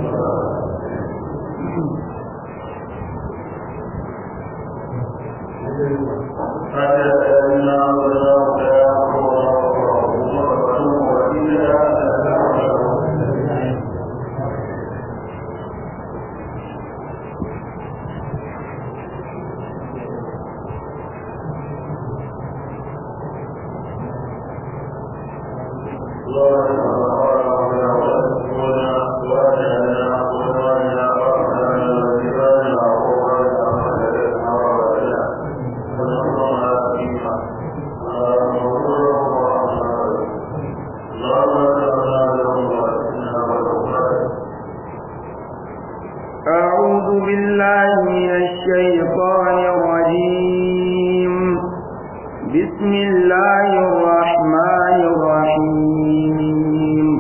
أعوذ بالله من الشيطان الرجيم بسم الله الرحمن الرحيم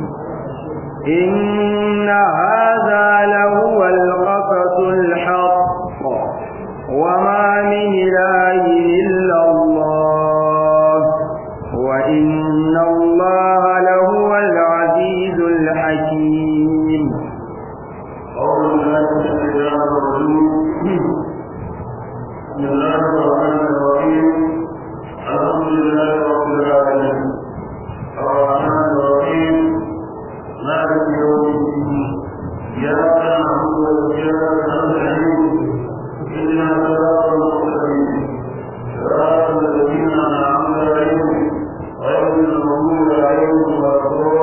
إن هذا لهو القصص الحق وما من إله إلا الله وإن الله لهو العزيز الحكيم أعوذ بالله من الشيطان الرجيم بسم الله الرحمن الرحيم الحمد لله رب العالمين الرحمن الرحيم مالك يوم الدين إياك نعبد وإياك نستعين اهدنا الصراط المستقيم صراط الذين أنعمت عليهم غير المغضوب عليهم ولا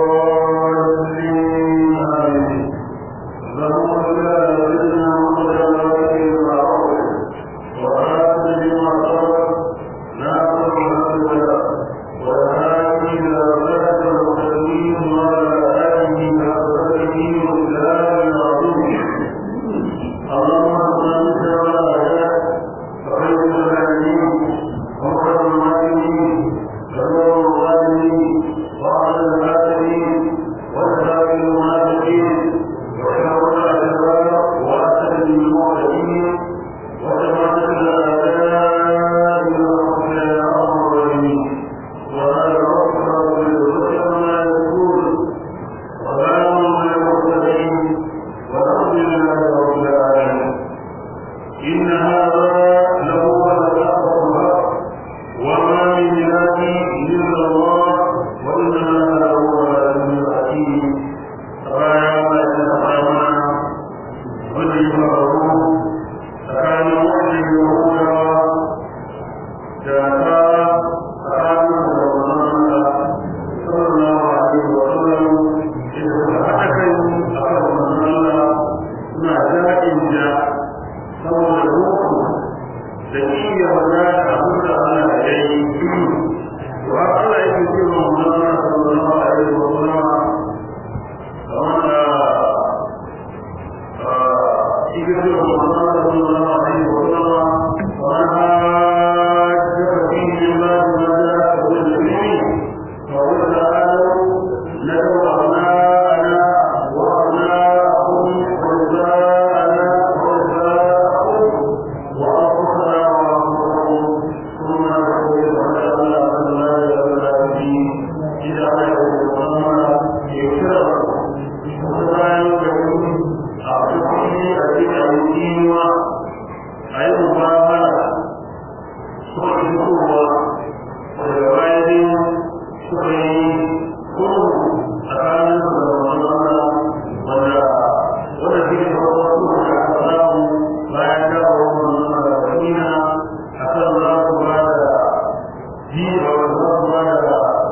الضالين آمين اللهم صل على سيدنا محمد وعلى اله وصحبه وآل بما صبر ناصر الهدى والهادي إلى صراط المستقيم وعلى آله وصحبه وسلم العظيم اللهم صل على الآيات وخير الهادين وخير المعلمين وخير الغالبين وعلى الآخرين وسائر المنافقين وشر الأشرار وأسد المعتدين وجماعة الأعداء ورحمة يا أرحم الراحمين وهذا ربك رب العزة عما يقول وسلام على المرسلين والحمد لله رب العالمين إن هذا لهو الحق الحق وما من إله إلا الله وإن هذا لهو العزيز الحكيم فيا ما يتفاهمون والذي فرقوا فكانوا وحي يهودا جاءتا فكانوا رمضان صلى الله عليه وسلم إذا فتحكوا أكبر رمضان ما جاء إن جاء saboda ruhu da iya magana abin da Allah ya yi to har Allah yake ce wa Muhammad sallallahu alaihi wa sallam wanda shi ke ce wa Muhammad sallallahu alaihi wa sallam wa hajjaka fi Allah ma ja'a bil ilmi wa qul ta'alu nadu abna'ana wa abna'akum wa nisa'ana wa nisa'akum وأخرى وأخرى ثم نقول على الله لا يبلغ به إذا أجل الله يشرب ولا يبلغ أعطيه أجل الدين أي مبارك سوء القوة والوالد سوء كل أكان الله ولا ولا في الرسول الله لا يدعو المدينة حتى الله بعد جيل والله بعد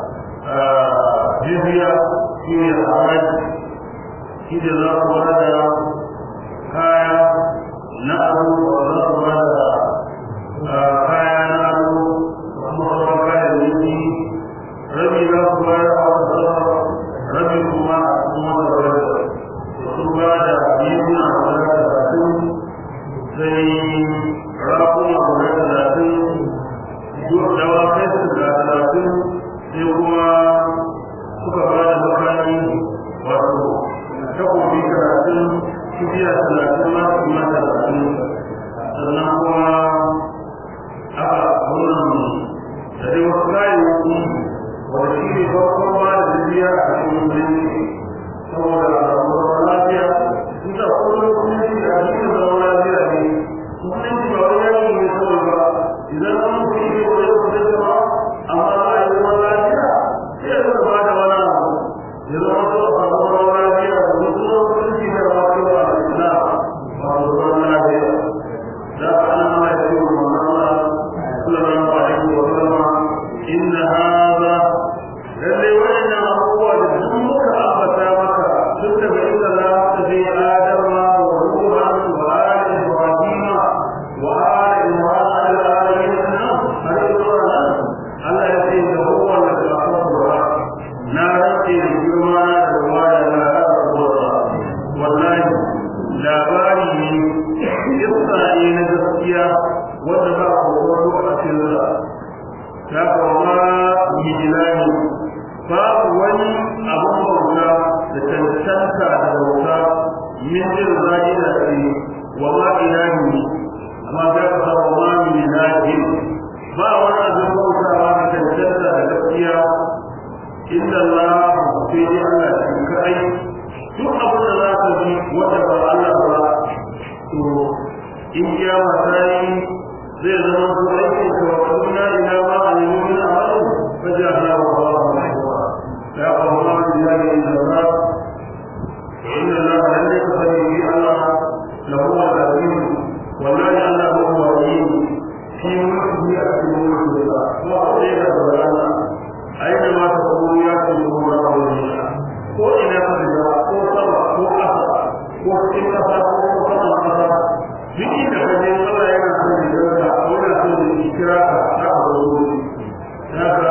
جزية في الحرج إذا الله بعد كايا نأرو والله بعد كايا نأرو ومصر كايا نجي ربي الله بعد ربي كما أسمى الرجل وثم بعد جيلنا ولا sai rakuna guda talatin zuwa dawakai su guda talatin sai kuma suka ba da makami wato takobi talatin kibiya talatin ma kuma talatin sannan kuma aka wannan da dai wasu kayayyaki wanda shi ne farkon ba da jibiya a cikin birni saboda lafiya min jin zahira ce wa ma ilahi amma za ka sa wa ma min ilahin ba wani abin bautawa da cancanta da gaskiya inda Allah sai dai Allah shi kai duk abin da za ka ji wanda ba Allah ba to in kiyama ta yi zai zama su aikin ka wa kaduna ila ma a nemi min amalin fajar na wa ba wa mahaifa ya kawo ma da ya yi zama inna Allah lalle ka sani bi Allah lahu al-azim wallahi Allah huwa al-wahid fi mulkihi a cikin mulkin sa kuma a tsaye da barana aina ma ta kuma ya ce kuma ba wa ko ina ka shiga ko sama ko ƙasa ko cikin ƙasa ko sama ƙasa duk inda ka je Allah yana son ya dauka ko yana son ya kira ka za ka zo wuri haka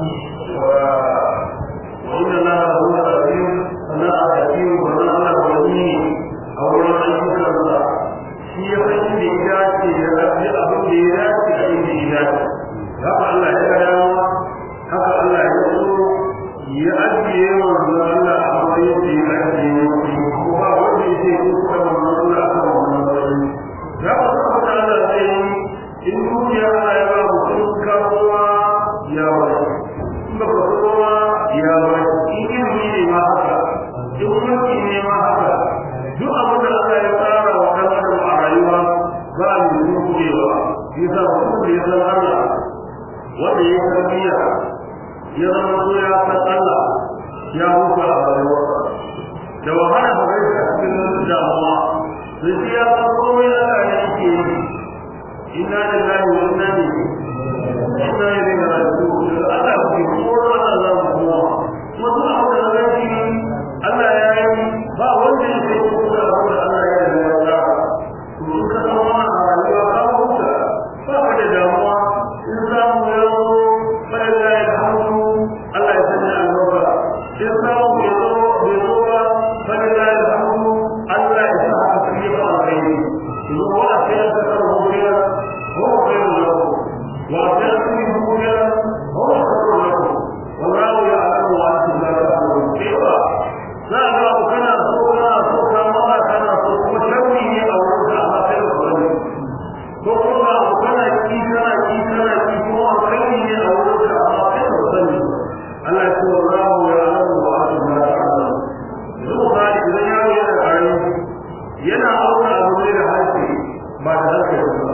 wa inna Allah huwa al-azim sana al-hakim wa sana Allah wali a wurin ayyukan sa shi ya san inda ya dace ya rabbi abin da ya dace a inda ya dace haka Allah ya ga dama haka Allah ya so ya ajiye manzo Allah a matsayin da ya ajiye ko ba wanda ya ce ko kuma manzo Allah a kan wannan matsayin ya ba su abin da Allah zai yi in dukiya Allah ya ba mutum kawowa ya bai in ba ka kowa ya bai in ilimi ne ma haka in mulki ne ma haka duk abin da Allah ya tsara wa ɗan adam a rayuwa ba a yi dukiya yasa mutum da ya san Allah wanda ya tarbiyya ya zama so ya san Allah ya huta a rayuwarsa da wahala ba zai ta cikin damuwa sai ya san komai Allah ne yake yi inna lillahi wa inna ilaihi inna ilaihi raji'un Allah ke koro Allah za mu kuma kuma duk abin da zai yi Allah ya yi ba wanda ya sai ko da abin da Allah ya yi ya tsara to in ka san wannan a rayuwa ka huta ba ka da damuwa in samu ya zo fa lillahi alhamdu Allah ya sanya albarka in samu ya zo bai zo ba fa lillahi alhamdu Allah ya sa haka sai ba alkhairi to wa sai ka karbo kira هو خير لكم وأتأتوا خيرا هو خير لكم والله يعلم وأنتم لا تعلمون كيف لا لا كان سوء سوء ما كان سوء وشوي أو رجع ما خير لكم سوء كان كي كان كي كان كي هو خير أو رجع ما خير لكم الله يقول الله يعلم وأنتم لا تعلمون zuwa ba idan yaro yana ƙarami yana auna abu ne da harshe ba da harshe ba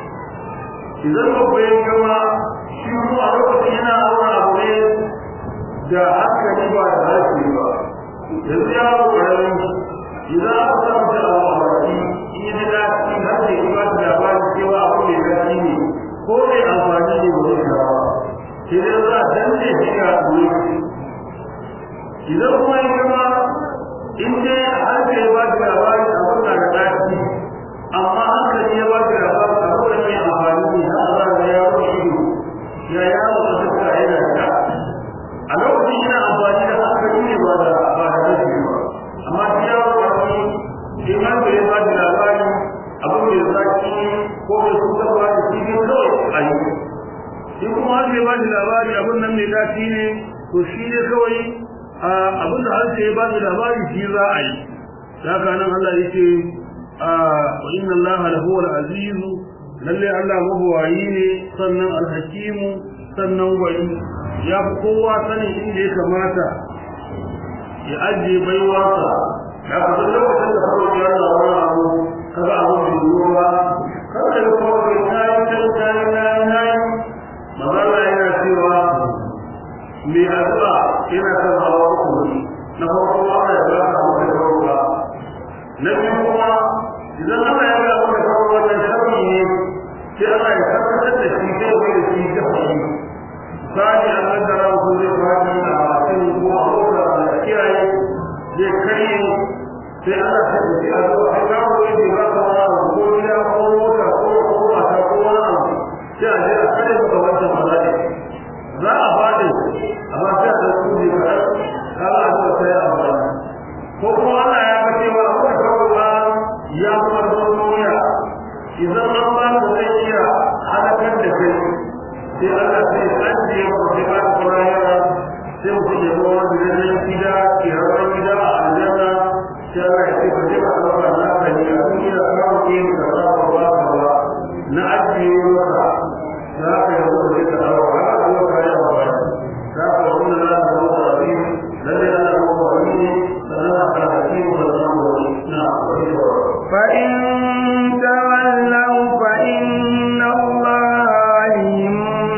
idan babba ya gama shi kuma a lokacin yana aure abu ne da hankali ba da harshe ba yanzu ya zo ƙarami idan aka samu da abu a baki in yi da daɗi har da ya ba da labarin cewa abu mai daɗi ne ko mai amfani ne ba zai shawa sai dai za a danne shi ga wuri idan kuma ya gama in dai har da ya ba da labarin abu na da daɗi amma hankali ya ba da labarin abu da mai amfani ne na Allah da ya rufe ido ya yawo da suka yana da a lokacin yana amfani da hankali ne ba da ba da rashi ba amma shi ya rufe shi ma da ya ba da labari abu mai zaki ko mai cutarwa da shi ne kawai a yi shi kuma har ya ba da labari abun nan mai daɗi ne to shi ne kawai abin da harshe ya ba da labari shi za a yi haka nan Allah yake wa inna Allah lahu al-aziz lalle Allah mabuwayi ne sannan al-hakimu sannan wani ya fi kowa sanin inda ya kamata ya ajiye baiwarsa ya fi duk lokacin da kawai ya zama wani abu kaga abu mai yiwuwa kada da kawai tayi tayi tayi tayi tayi magana yana cewa mai addu'a yana kan hawa uku na farko Allah ya ba ka abu da kawai na biyu kuma idan Allah ya ga maka kawai wannan sharri ne sai Allah ya tabbatar da shi zai bai da shi ta fadi sani an kaddara ku zai fadi a bakin ko a kora da kiyaye zai kai sai Allah ta ce a zo a ga wani da ba ka wani ko gida ko mota ko ko mata ko wani abu sai a je a kare ka wannan mazali za a fadi amma sai a da su ne ka kala a zo sai a fadi ko kuma Allah ya ga cewa akwai kawai ya kuma duniya idan an ba ka zai iya halakar da kai sai Allah sai ajiye ku sai ba ku rayuwa sai mu ya zo wani gidan gida ke rawar gida a aljanna sai Allah Allah ya ce ka je ka ɗauka na ka ne a duniya ka roƙe ni ka sa ka ba ka ba na ajiye maka za ka yi zuwa je ka ɗauka har a zuwa ka yi wa ba za ka wani na za ka zuwa da bi lalle ana zuwa da bi ne sannan a ka haƙi mu da zama wani na wani ba فإن تولوا فإن الله عليم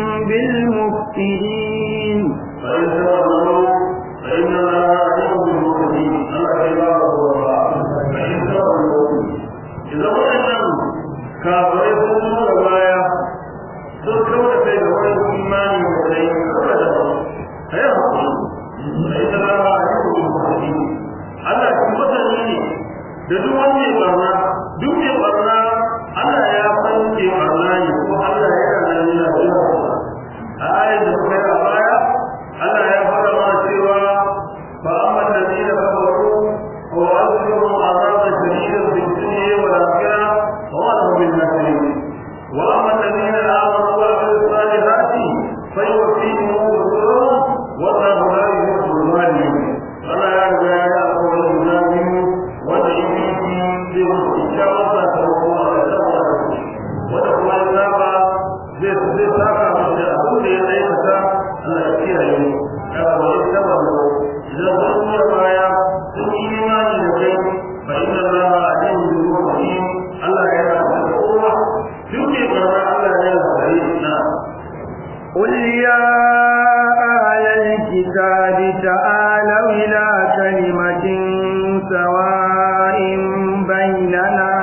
بالمفسدين فإن تولوا فإن الله عليم بالمفسدين الله عباده الله فإن تولوا إذا وجدنا كافرين sun da baya sun kauda kai da wani imani da kai kada da kai hakuri sai da Allah ya yi mutum Allah shi masani ne da duk wani mai barna duk mai barna Allah ya san ke barna ne ko Allah ya yana nan yana jira a ayat da suka yi a baya Allah ya fara ma cewa fa amma alladhina kafaru wa azlimu azaban shadidan fid dunya wal akhirah wa ma lahum min nasirin wa amma alladhina amanu wa amilus salihati fayuwaffihim ujurahum wa Allahu la yuhibbu adh-dhalimin Allah ya riga ya yi alƙawarin guda biyu wanda in yi zai mutu kyakkyawar sakamako a ƙarshen wanda kuma ya saba zai zai saka masa da abin da ya aikata Allah ya kiyaye mu kada ba ya saba mu idan sun yi baya sun yi imani da kai fa inna Allah alimun bil muttaqin Allah ya yarda da kowa duk mai barna Allah ya yarda na قل يا أهل الكتاب تعالوا إلى كلمة سواء بيننا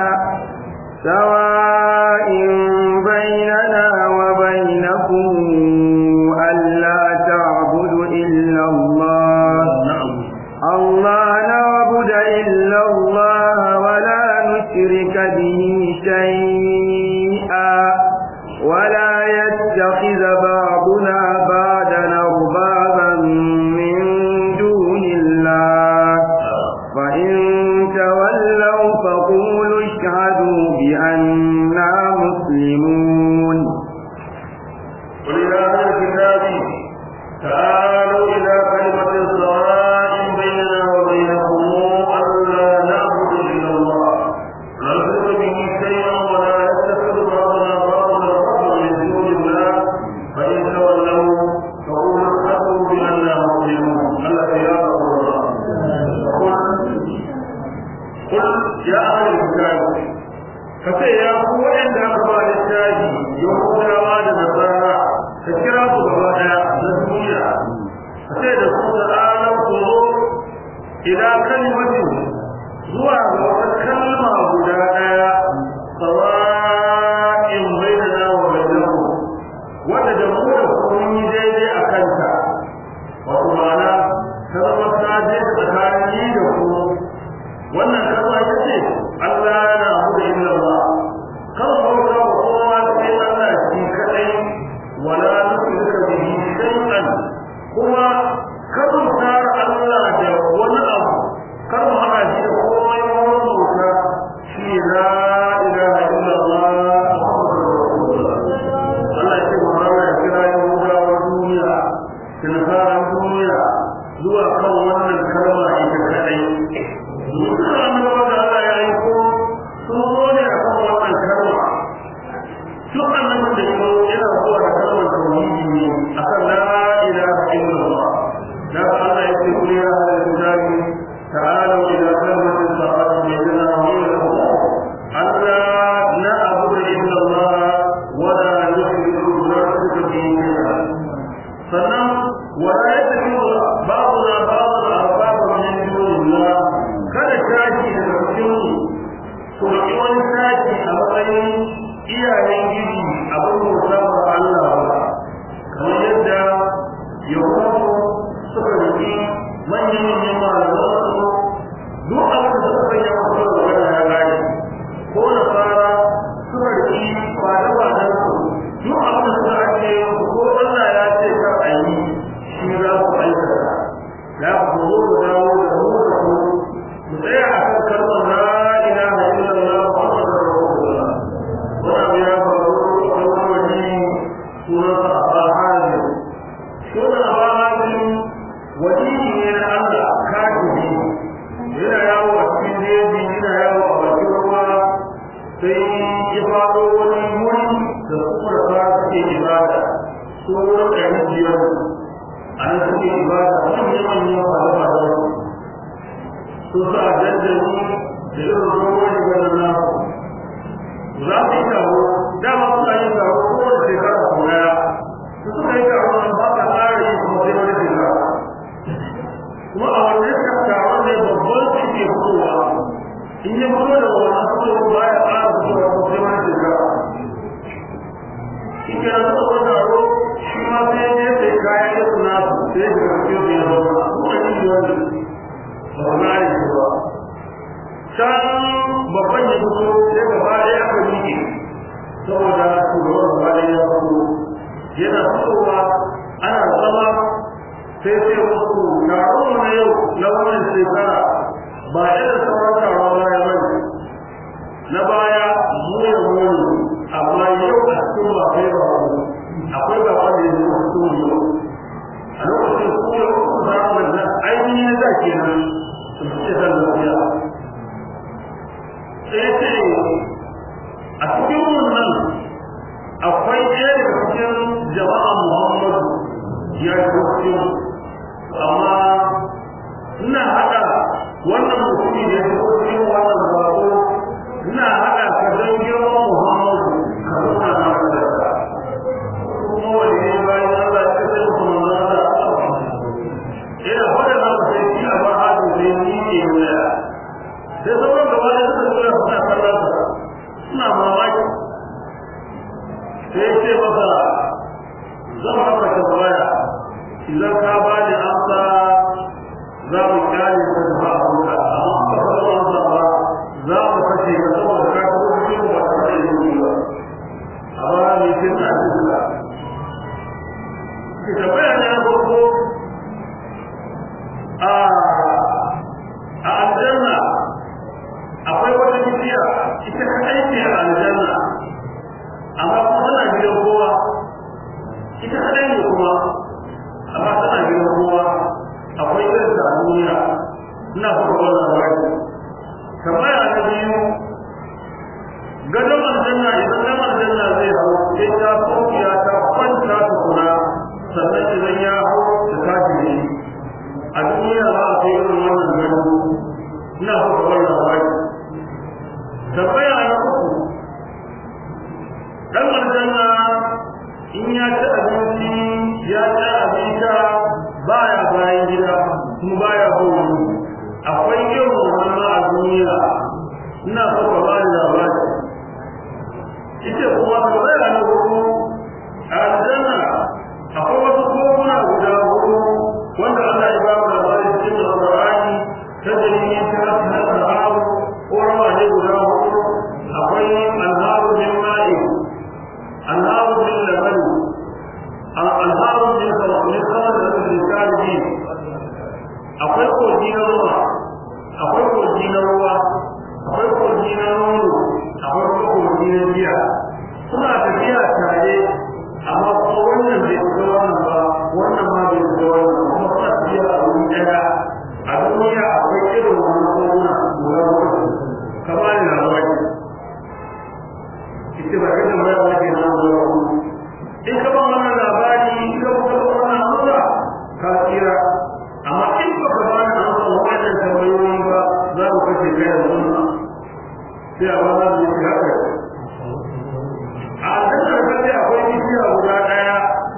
سواء بيننا وبينكم ألا تعبد إلا الله الله نعبد إلا الله ولا نشرك به شيئا ولا يتخذ بعضنا بعضا أربابا من دون الله فإن تولوا فقولوا اشهدوا بأننا مسلمون قل يا أهل الكتاب تعالوا إلى كلمة سواء بيننا وبينكم ألا نعبد إلا الله لا نشرك به شيئا ولا يتخذ بعضنا بعضا ربا من دون الله فإن تولوا فقولوا اشهدوا بأننا مسلمون ألا يا رسول الله قل يا أهل الكتاب kace ya ku waɗanda aka ba littafi yahudawa da nasara ka kira su gaba ɗaya na duniya kace da su da ranar ku zo ila kalimatin zuwa ga wata kalma guda ɗaya sawa'in bainana wa bainakum wanda da mu da ku mun yi daidai a kanta wato ma'ana ta zama ta je tsakanin ni da ku wannan kalma ita ce Allah na abu da illa Allah kan bauta wa kowa sai Allah shi kadai wala nusrika bihi shay'an kuma kan tar Allah da wani abu kan mu hada shi da komai wurin bauta shi la ilaha illa Allah Allah ya ce Muhammad ya kira Yahudawa duniya da duniya zuwa kan wannan kalma ita kadai dukkan su wurin ɗari biyar a nan suke ibada manyan manyan fada-fada su sa jajjani da irin ruwan shigar na za su yi taro dama suna yin taro kowace shekara sau daya su suka yi taro nan ba ka tsara yi kuma sai wani shekara kuma a wannan taron ne babban su ke fitowa in yi fito da wannan fito ba ya tsara fitowa kuma sai wani shekara shi ke nan suka taro shi ma sai ya sai kayan yi suna sai ya shiga cikin su ya zama kuma yi yi wani ba na yi ba can babban ya fito sai gaba ɗaya aka miƙe saboda shugaban gaba ɗaya ya fito yana fitowa ana zama sai sai wasu taron na yau na wannan shekara ba irin sauran taron baya ba na baya muya muya amma yau a cikin ba kai ba akwai ba wanda ya zo cikin yau a lokacin su yau su zama da ainihin da ke nan su ce zan lafiya sai ce a cikin wannan akwai ɗaya daga cikin jama'a muhammadu ya yi cikin amma ina haɗa wannan mutumi da ya fi cikin wannan bako ina haɗa ka don girman muhammadu ka zauna na wadata kuma wani ne bayan allah ya kasance musu manzana ina faɗa na sai shi a ba hadu sai ni ke waya sai sauran gaba da suka zuwa suna kallon sa suna mamaki sai ce masa zan maka tambaya idan ka ba ni amsa za mu kyale ka da ba abuka amma ba ka ba amsa ba za mu kashe ka saboda ka kuma cikin ba ka da yi ba amma ne kin na duka ki tambaya ne na farko a a aljanna akwai wata bishiya ita kadai ce a aljanna amma kuma tana gidan kowa ita kadai ne kuma amma tana gidan kowa akwai irin ta duniya ina fara wannan labari tambaya ta biyu gadon aljanna idan dan aljanna zai hau sai ta sokiya ta kwanta tukuna sannan idan ya hau ta tashi ne a duniya za a kai irin wannan gado ina fara wannan labari tambaya na uku dan aljanna in ya ci abinci ya ci abinci baya bayan gida kuma baya bauri akwai irin wannan a duniya ina so ka ba ni labari ita kuma tambaya na uku a aljanna akwai wasu koguna guda hudu wanda Allah ya ba mu labari cikin alƙur'ani ta dalilin ta hasa ƙorawa ne guda hudu akwai alharu min ma'i alharu min labani alharu min min kawar da su rikali akwai kogi na ruwa akwai kogi na ruwa akwai kogi na nono akwai kuma kogi na biya suna tafiya tare amma kuma wannan bai fito wannan ba wannan ma bai fito wannan kuma suna tafiya a wuri ɗaya a duniya akwai irin wannan koguna guda hudu kamar da labari ita ba kada mai wani na zuwa in ka ba wannan labari in ka ba wannan amsa ka tsira amma in ba ka ba wannan amsa wannan tambayoyi ba za ku kace kai da wannan sai a ba za mu yi haka a cikin kace akwai bishiya guda daya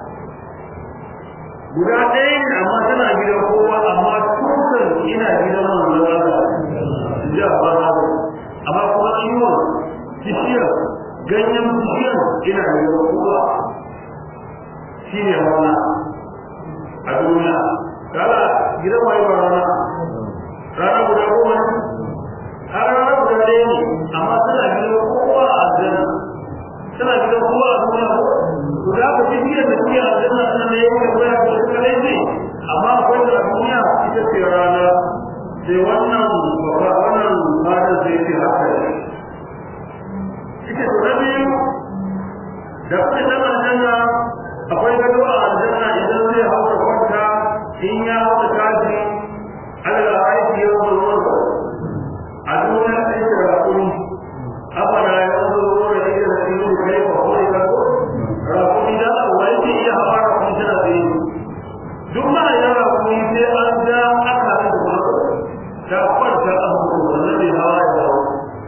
guda ɗaya ne amma tana gidan kowa amma tukan ina gidan manzon Allah ja ba amma kuma ciwon bishiyar ganyen bishiyar ina da kowa shi ne rana a duniya kala gidan waye ba rana rana guda goma ne har rana guda ɗaya ne amma tana gidan kowa a aljanna tana gidan kowa a duniya ko guda ka bishiyar da ke aljanna tana da yau da koya ko suka laifi amma akwai da duniya ita ce rana sai wannan wannan fadar sai ce haka ne ita to na biyu da kuma ta aljanna akwai gado a aljanna idan zai hau da kwanta in ya hau da kaji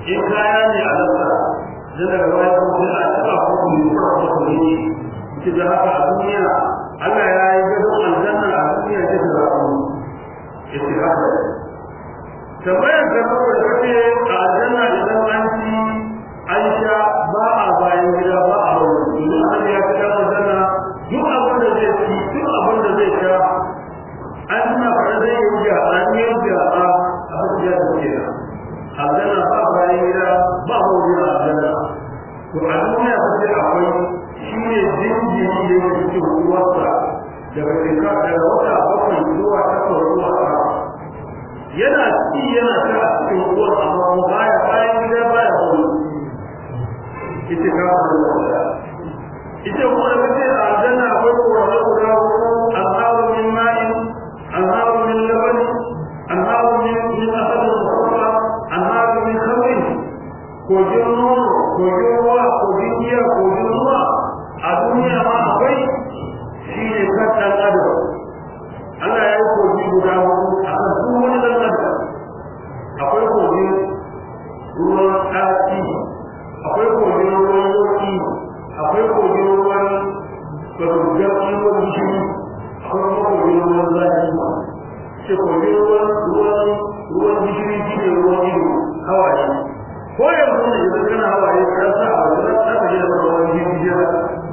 in kaya ne a lafta dan daga baya ko sai a taba ko ku yi ko ku yi ki da haka a duniya Allah ya yi gado aljanna a duniya ce da ku istihada tambayar da ba da ce a aljanna idan an ci an sha ba a bayan gida ba a wani idan an ya ci aljanna duk abin da zai ci duk abin da zai sha an tuna fara zai yi wuya an yi wuya a abin da ya ce aljanna ba bayan gida ba a wani aljanna to a duniya ba sai akwai shi ne jinjiri da yake cikin uwarsa daga shekara daga wata bakwai zuwa takwas zuwa tara yana ci yana ta a cikin uwar amma mu baya bayan gida baya wani ita ka wani ita kuma da kace a aljanna akwai kowane guda hudu anharu min ma'in anharu min laban anharu min min asalin musamma anharu min khamrin kogin nono kogin ruwa kogin giya kogin ruwa a duniya ma akwai shi ne kan ɗan adam Allah ya yi kogi guda hudu a kan duk wani ɗan adam akwai kogin ruwan ɗaci akwai kogin ruwan yoki akwai kogin ruwan garugar ruwan gishiri akwai kuma kogin ruwan zafi ce kogin ruwan ruwan ruwan gishiri shi ne ruwan ido hawaye ko yanzu ne idan kana hawaye ka sa a wajen aka je da ruwan gishiri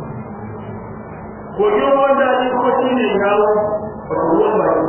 kogin ruwan daji kuma shi ne yawo wato ruwan baki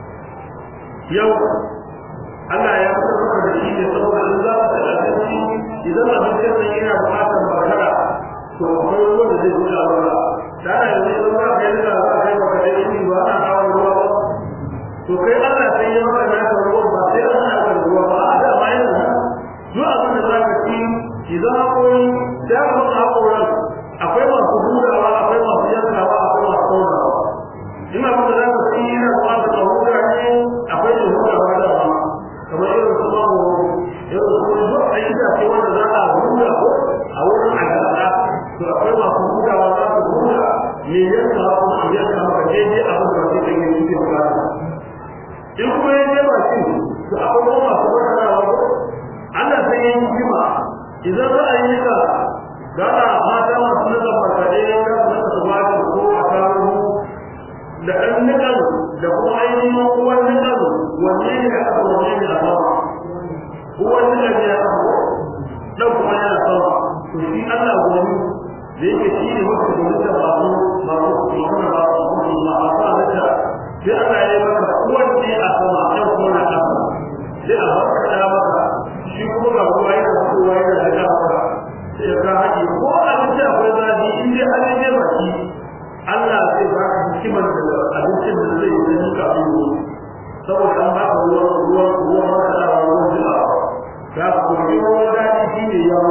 yau Allah ya fitar da shi ne saboda in za ka da abinci idan abincin nan yana buƙatar bakara to akwai ruwan da zai buɗa ruwa da ana yanzu idan za ka yi da za ka yi baka da ilimi ba ana kawo ruwa ba to kai Allah sai ya maka naka ruwan ba sai an haka ruwa ba a da ma yanzu duk abin da za ka ci idan akwai da ka haƙoran akwai masu hudawa akwai masu yankawa akwai masu taunawa ina kuma za ka ci yana kuma da tsahuda ne akwai da hudawa da ma kamar irin su mako irin su duk a yi da wanda za a huda ko a wurin agada to akwai masu hudawa za su huda me yankawa kuma su yanka maka daidai abin da wani ɗan yi ke bukata in kuma ya je bakin to akwai kuma masu wadanawa ko Allah sai ya yi hikima idan za a yi nika gana mata masu nika markaɗe ya su nika su bada ko a taro da ɗan nikan da kuma ainihin uwan nikan wanne ne a ƙasa wanne ne a sama uwan nikan ne a ƙasa ɗan kuma yana sama to shi Allah gobe da yake shi ne mafi gudunta masu masu magana ba su masu masu halitta sai Allah ya yi maka uwan ne a sama ɗan kuma na ƙasa sai a baka ɗaya maka shi kuma ga ruwa yana fitowa yana daga maka sai ka haƙi ko abinci akwai zafi in dai an yi baki Allah zai ba ka hikimar da abincin da zai yi da kafin yi saboda an baka ruwan ruwan ruwan masarawa ruwan jimawa za ka koyi ruwan daɗi shi ne yawo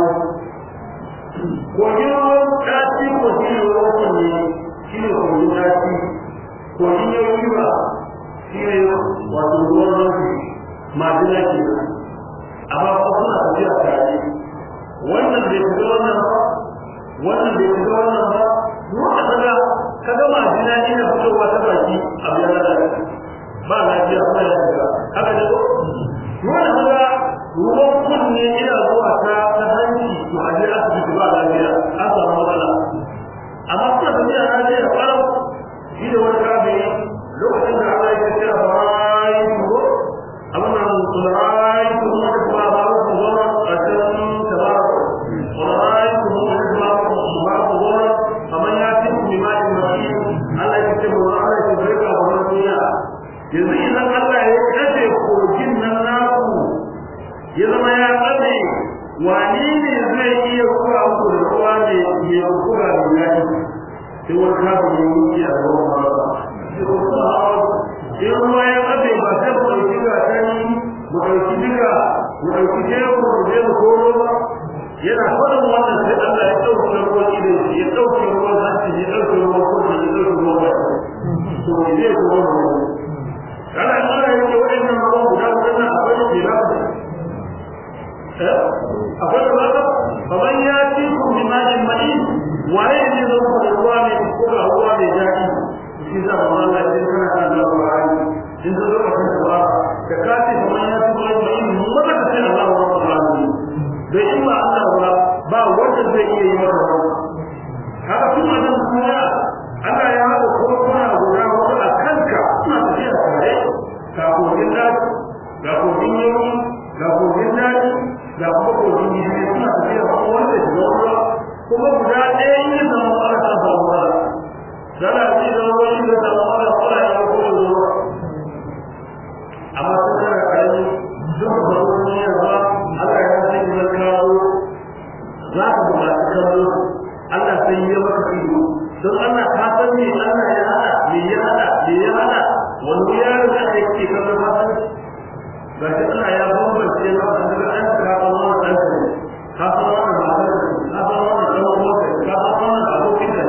kogin ruwan ɗaci ko shi ne ruwan kunne shi ne kogin ɗaci kogin yau ba shi ne wato ruwan rufi majina ke amma ko suna tafiya tare wannan bai fita wannan ba wannan bai fita wannan ba duk a kaga kaga majina ina fitowa ta baki a biyar da ba lafiya ba ya shiga haka ne ko dole kaga ruwan kunne ina zuwa ta ta hanci to a je asibiti ba lafiya an samu matsala amma suna tafiya na je da ƙarau shi da wani kafin lokacin da Allah ya kira bayan ko abin nan sulaitu kuma da kuma ba ku zama a cikin tabaraka sulaitu kuma da kuma ba ku zama kamar ya ci ku bi ma'in mafi Allah ya ce mu Allah ya barka wa wannan duniya yanzu idan Allah ya kace kogin nan naku ya zama ya kace wani ne zai iya kura ku da ruwa ne ya kura da yaki sai wani kafin ya wuce a ruwan ba in ruwa ya kafe ba sai mu ɗauki gatari mu ɗauki diga mu ɗauki teku mu je mu koro ba yana faɗin wannan sai Allah ya ɗauki ruwan idan shi ya ɗauki ruwan hanci ya ɗauki ruwan kuma ya ɗauki ruwan ba to mu je ku ruwan ruwa kana in Allah ya ce waɗannan ruwan guda waɗannan akwai ke na akwai da ba kamar ya ci ku bi ma'in ma'in waye ne zan ku da ruwa mai ko ga ruwa mai daɗi shi za mu Allah ya kana kan da Qur'ani in da zo kan ba da ka ce kuma ya ci wani mai mun maka ta ce Allah wa rabbul alamin wanda zai iya yi maka wani haka tun a nan duniya Allah ya haɗa kuma guda hudu a kanka suna tafiya tare ga kogin daji ga kogin yanki ga kogin daji ga kuma kogin gishiri suna tafiya kuma wanda shiga ruwa kuma guda ɗaya yi zama fara ta samu fara zana ce zama wani da samu fara fara ya kuma ruwa amma sun kana ƙarami duk da wani yarwa Allah ya ce ki zan kawo za ka buƙaci kallo Allah sai ya maka ido don Allah ka san me Allah ya hada me ya hada me ya hada wani yaro da ake kallo ka san ga shi Allah ya bambance na wanda daga an ka san wannan dan ka san wannan matar ka san wannan dan uwan ka san wannan abokin ka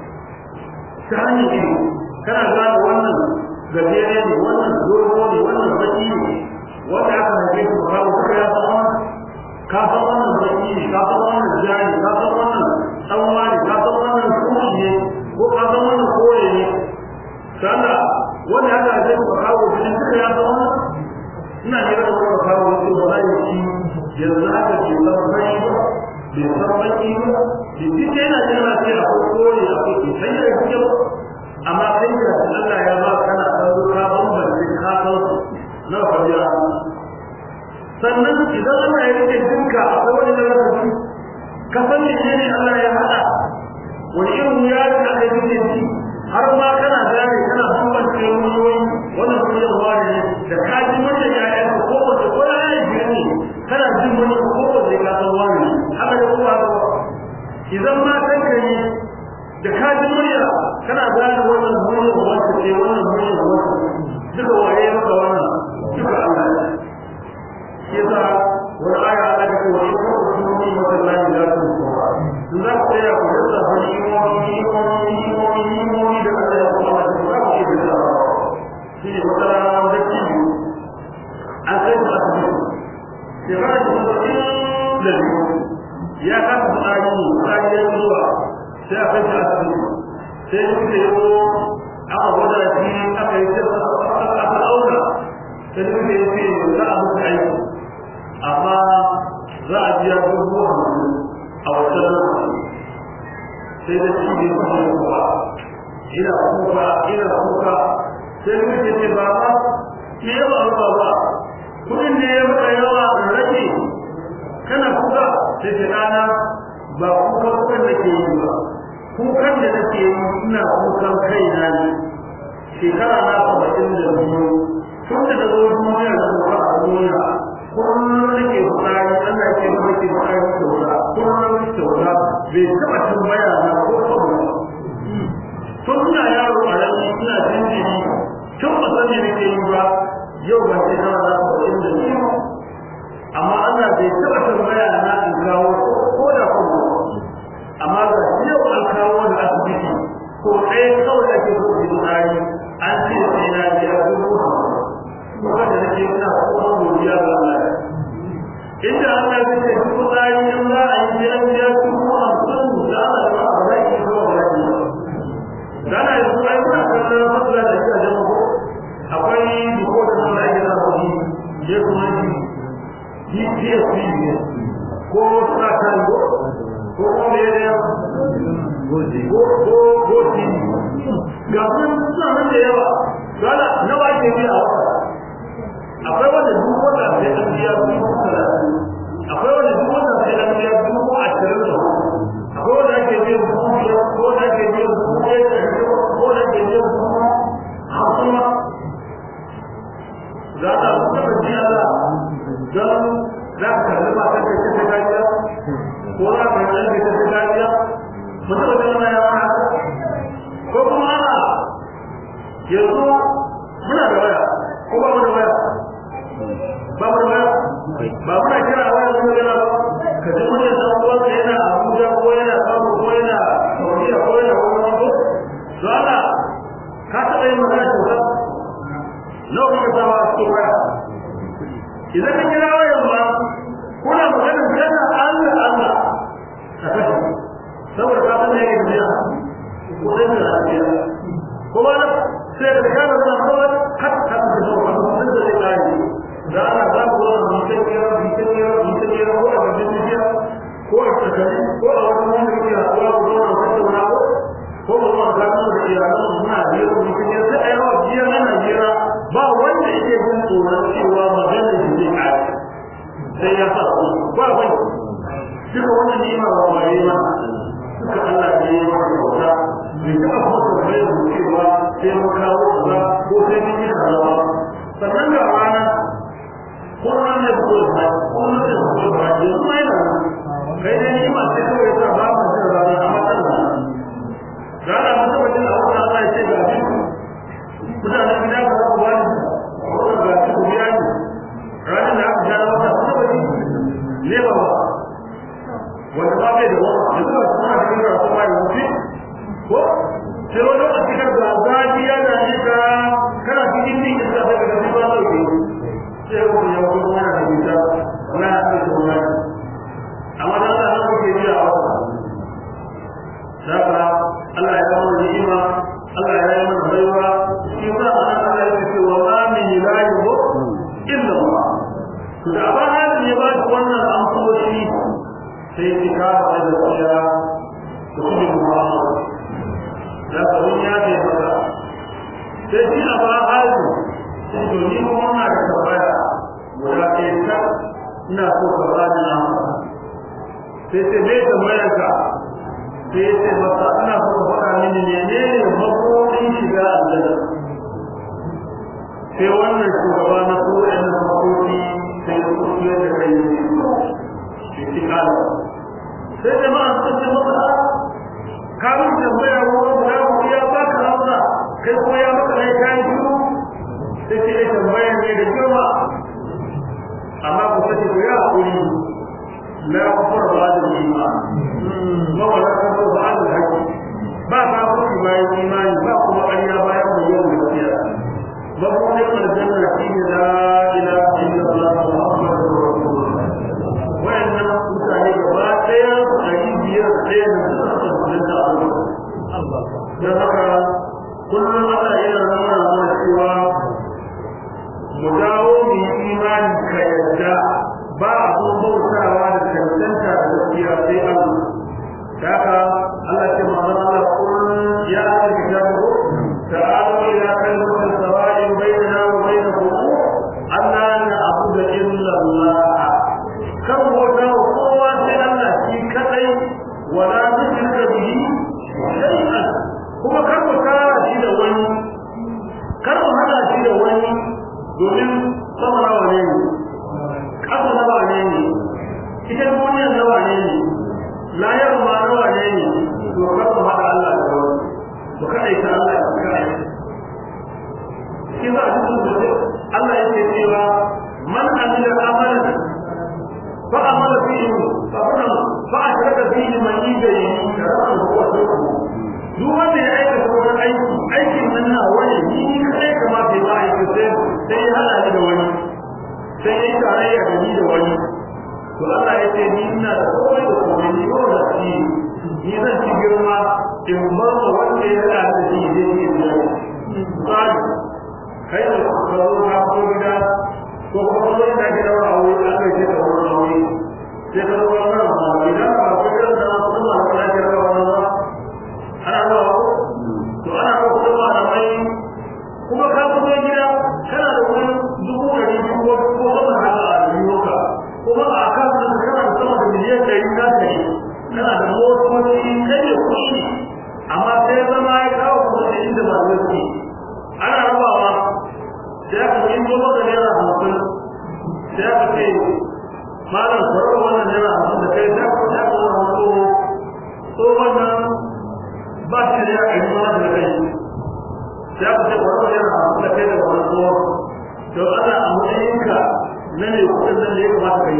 ta hanyar ido kana gane wannan gajere ne wannan dogo ne wannan baki ne wanda aka haife ku ka kawo ka ya san wannan ka san wannan baki ne ka san wannan jari ka san wannan dan wani ka san wannan kuɗi ne ko ka san wannan kore ne kana wanda aka haife ku ka kawo shi duka ya san wannan ina ne da wani kawo wasu ba za yi ci yanzu haka ke san bai ba bai san baki ba da duk yana jira sai akwai kore akwai ke sai ya yi ba amma kai da Allah ya ba kana kallo ka bambance ka san na fadiya sannan idan Allah ya rike dinka akwai wani lokaci ka san ne ne Allah ya hada wani irin ya da aka yi ci har ma kana gane kana bambance ruwoyi wannan ruwan wani ne da ka ji mutum ya yi ko wace ko ya yi gani kana jin wani ko wace ka san wani haka da kuma haka idan ma kanka ne da ka ji murya kana gane wannan murya wacce ce wannan murya wacce duka waye maka wannan duka Allah ne shi yasa wani aya Allah ta ce wa in kuntum fi masallahi la tusawwa in za ku tsaya ku rasa wani imoni imoni imoni imoni da Allah ya kuma da za ku iya da shi ne wata rana da kiyu an kai su asibiti shekara da saba'in da biyu ya kasa tsari tsari ya zuwa sai a kai shi asibiti sai suka yi aka gwada shi aka yi aka ɗauka sai suka yi ce za a mutu aiki amma za a biya dubu hamsin a wata lokaci sai da shi ne kuma ya kuwa ina kuka ina kuka sai suka ce ce ba ma me ya ba ba ba kudin ne ya maka yawa in rage kana kuka sai ce ɗana ba kuka kukan da ke yi ba kukan da nake yi ina kukan kaina ne shekara na saba'in da biyu tun da na zo duniya da kuka a duniya kullum nake fitsari Allah ke ba ke fitsari kyauta kullum kyauta bai taɓa tambaya na ko saboda tun ina yaro a rami ina jinjiri tun ba san me nake yi ba yau ban shekara na saba'in da biyu amma Allah bai taɓa tambaya na in kawo ko da kuma amma ga yau an kawo da asibiti ko ɗaya kawai ake so su tsari an ce sai na biya dubu hamsin wanda nake ina kuma godiya ga Allah inda Allah ya ce dubu tsari in za a yi biyan biya dubu hamsin da Allah ya ba a yi ko ba yi dana yanzu ai kuna kallon matsala da shi a jama'a akwai diko da sun ake na kuɗi ya kuma shi DPSP ne ko suna kan ko kuma me ne goji ko ko goji ga kun suna nan da yawa dole nawa ke biya akwai wanda duk wanda sai an biya dubu talatin akwai wanda duk wanda sai an biya dubu ashirin da akwai wanda ake biya dubu biyar ko wanda ake biya dubu ɗaya da ko wanda ake biya dubu hamsin ma za ta mutu da biya da don za ka kalli ba ta kai ta kariya ko za ka kalli ta ta kariya mutum da kana yawa haka ko kuma ana yanzu muna da waya ko ba mu da waya ba mu da waya ba muna kira a waya mun gana ba ka ji mun san uwan ka yana Abuja ko yana Kano ko yana Saudiya ko yana wani ko to Allah ka taɓa yin magana kyauta nawa kuka sawa a cikin waya idan ka kira wayan ba kuna magana yana Allah Allah ka kashe saboda ka san yake biya ko sai da lafiya ko ba na sai da kana da kawai har ka da so ba sun da kai da ana za ku zo mu sai kira mu sai kira mu sai kira ko a cikin biya ko a cikin tsakanin da iyalan muna biyar da mutum ya sai a yawa biyar ana biyar ba wanda yake jin tsoron cewa magana da zai kare sai ya sa su ba bai duka wannan ni'ima ba ba yi ma duka Allah ne ya maka kyauta bai taɓa kuma tambayar mu cewa sai mun kawo kaza ko sai mun yi kaza ba sannan ga rana kullum ne ko ba kullum ne ko ba yanzu mai nan kai dai ni'ima sai kawai sa ba mu jin rana amma tana rana mutum mutum a wannan Allah ya ce ga shi mutanen gida ba za ku ba ni wannan ga shi ku biya ni ranar da aka sha wata kuma ba ni ne ba ba wanda ba bai da wani da zuwa suna cikin karatu ba ya wuce ko sai wani lokaci ka ga zafi ya da ne ka kana cikin ni iska sai ka ga ba sauke sai ku ya wuce kuma na da bisa na ya ce ko na amma da Allah ku ke biya wa Saka Allah ya kawo ni'ima Allah ya yi mana baiwa shi sa Allah ya ce wa ma min ilahin illa Allah to da ba halin ya ba shi wannan amsoshi sai ki kawo da tsaya da kuma Muhammad da kawai ya ce maka sai shi a ba halin sai to ni kuma na da tabbaya guda ɗaya ta ina so ka ba ni amsa sai sai me tambayar ka sai sai masa ina so ka faɗa mini menene mabuɗin shiga aljanna sai wannan shugaba na kowane na mabuɗi sai ya kusurye da kai ne shi kala sai jama'a sun ce masa kamun tambaya ruwan guda ku ya baka hausa kai kuma ya maka ne kayan shiru sai ce ya tambaya ne da girma amma ku sani ku ya haƙuri la kufur ba'da al-iman ma wala kufur ba'da al-haqq ba ba ku bayan imani ba kuma ƙarya bayan bayyana gaskiya ba ku ne aljanna shi ne la ilaha illallah muhammadur rasulullah wayannan mutane gaba ɗaya ɗari biyar ɗaya da suka tsantsanta a don haka kullum ana yana nuna mana cewa mu dawo mu yi imani ka yadda ba abun bautawa da cancanta da gaskiya sai Allah da haka Allah ce ma zan Allah kullum ya aka kitabu ta'alu ila kalimatin sawa'in bainana wa bainakum Allah na abuda illa Allah kan bauta wa kowa sai Allah shi kadai wala nushrika bihi shay'an kuma kar mu kara shi da wani kar mu hada shi da wani domin sama nawa ne ne ƙasa nawa ne ne ita duniyar nawa ne ne layar ma nawa ne ne to kar mu hada Allah da wani mu kaɗaita Allah da kai shi za a cikin Allah yake cewa man amila amalan فأمر فيه فأمر فأشرك فيه من يجري شرعه هو شركه duk wanda ya aikata wani aiki aikin nan na wani ni kai kamata ya aiki sai sai ya hana ni da wani sai ya yi tarayya da ni da wani to Allah ya ce ni ina da komai da komai ni ko da shi ni zan ci girma in bar ma wanda ya hana da shi zai yi da tsari kai da ka zo ka ko gida ko kuma wani da ke daura a wuri aka ce da wani wuri sai ka zo wannan ma idan ba ku da da kuma ma ka ce da wannan ba ana ba ko to ana ba ku da da mai kuma ka fito gida kana da wani dubu da dubu ko ko sama da a yiwuka kuma a kan da kana da sama da miliyan ɗari na ta yi kana da motoci kai da kuɗi amma sai zama ya kawo kuma da inda ba zai ci ana rabawa sai aka yi zo maka naira hamsin sai aka ce malam kwarar wannan naira hamsin da kai sai aka aka wani tsoho tsohon nan ba shi da ya ɗari mana da kai sai aka ce kwarar naira hamsin da kai da wani tsoho to ana a matsayinka na ne kuɗin nan da ya kamata ka yi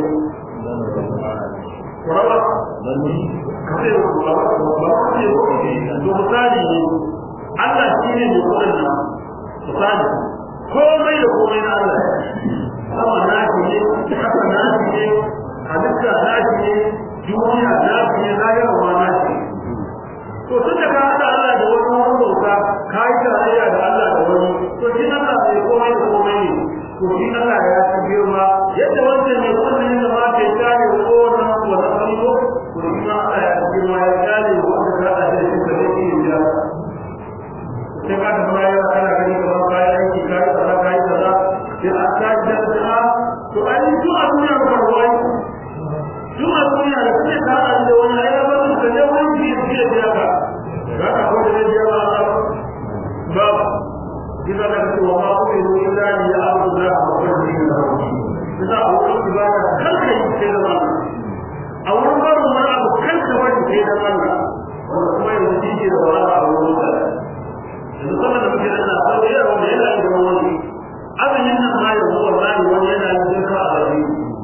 kwarar kace ba ba ba ce to misali ne Allah shi ne mai kuɗin nan misali komai da komai na Allah sama na shi ne kasa na shi ne halitta na shi ne duniya na shi ne lahirwa na shi to tun da ka haɗa Allah da wani wani bauta ka yi tarayya da Allah da wani to shi Allah mai komai da komai ne to shi Allah ya fi girma yadda wancan mai kullum da ma ke kare wa kowane wani kallo to shi ma Allah ya fi girma ya kare wa wanda ka haɗa da shi da zai iya ya biya ka za ka ko da zai biya ba Allah ba kisa da cewa ma ku yi illa ni ya abu da ku ko ni da ku kisa a wurin ibada kar ka yi sai da Allah a wurin barin wani abu kar ka bari sai da Allah wanda kuma yanzu shi ke da wahala a wurin da yanzu kuma da muke da Allah sai ya wanda yana da wani azumin nan ma yanzu wallahi wani yana yin duka a gari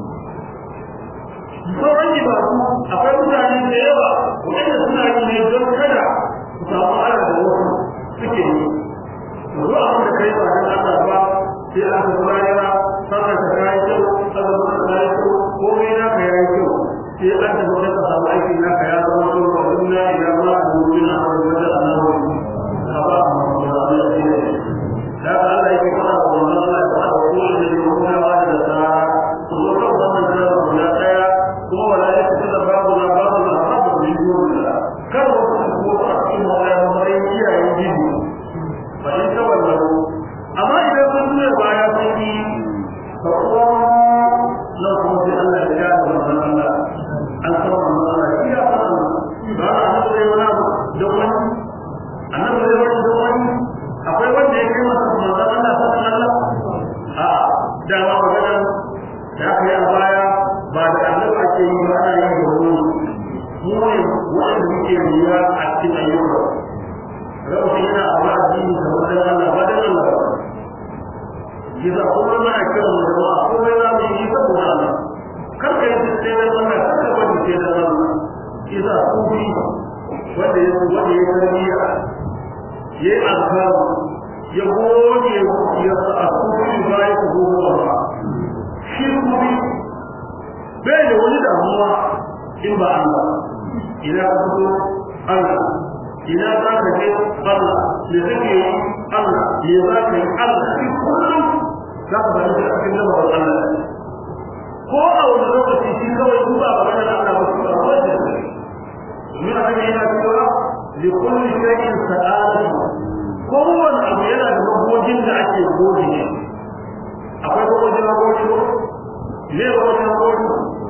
sauran ibadu akwai mutane da yawa waɗanda suna yi ne don kada su samu ala da wasu suke yi zo abin da kai ba don Allah ba sai aka kuma yana sannan ka kayi kyau sannan ka kayi kyau komai na ka yayi kyau sai an tafi sai ka samu aikin naka ya zama kyau ba duk na ila ma a domin a wani wajen annabawa ka ba a mafi da Allah ya ce da ka Allah yake fara wa wannan Allah ya fara wa kowane da ya kuma ba da nasara ku zo kan wannan jarabar guda ɗaya kuma wala ya fita da babu na babu na babu da yi da kar wasu su ko a cikin wani matsayin iyayen jiji ba in ta wallahu amma idan sun nuna baya sun yi ba kuma nan kuma sai Allah ya ga da wannan Allah an san wannan Allah ya san ba na annabi sai wani abu don wani annabi sai wani don wani akwai wanda ya kai masa manzon Allah sallallahu alaihi wasallam a da ma magana da aka yi a baya ba da annabi ake yi ba ana yi da wani mu ne wanda muke riya a cikin ayyuka rabu yana a wa'azi da wajen Allah ba da Allah ba Giza kuma mana kira mu da ba komai za mu yi saboda Allah kar ka yi sai da Allah kar ka bari sai da Allah Giza kufi wanda ya wanda ya tarbiya yayi azkar ya gode ya sa kufi bai ku gobe ba shi kufi bai da wani damuwa in ba Allah ina ka fito Allah ina za ka je Allah me kake yi Allah me za ka yi Allah shi kullum za ka bari da cikin lamarin Allah ko a wani lokaci shi kawai ku ba ba da Allah ba ku ba wanda min haka yana cewa li kulli shay'in sa'ala kowane abu yana da magogin da ake goge ne akwai magogin magogin ko ne magogin magogin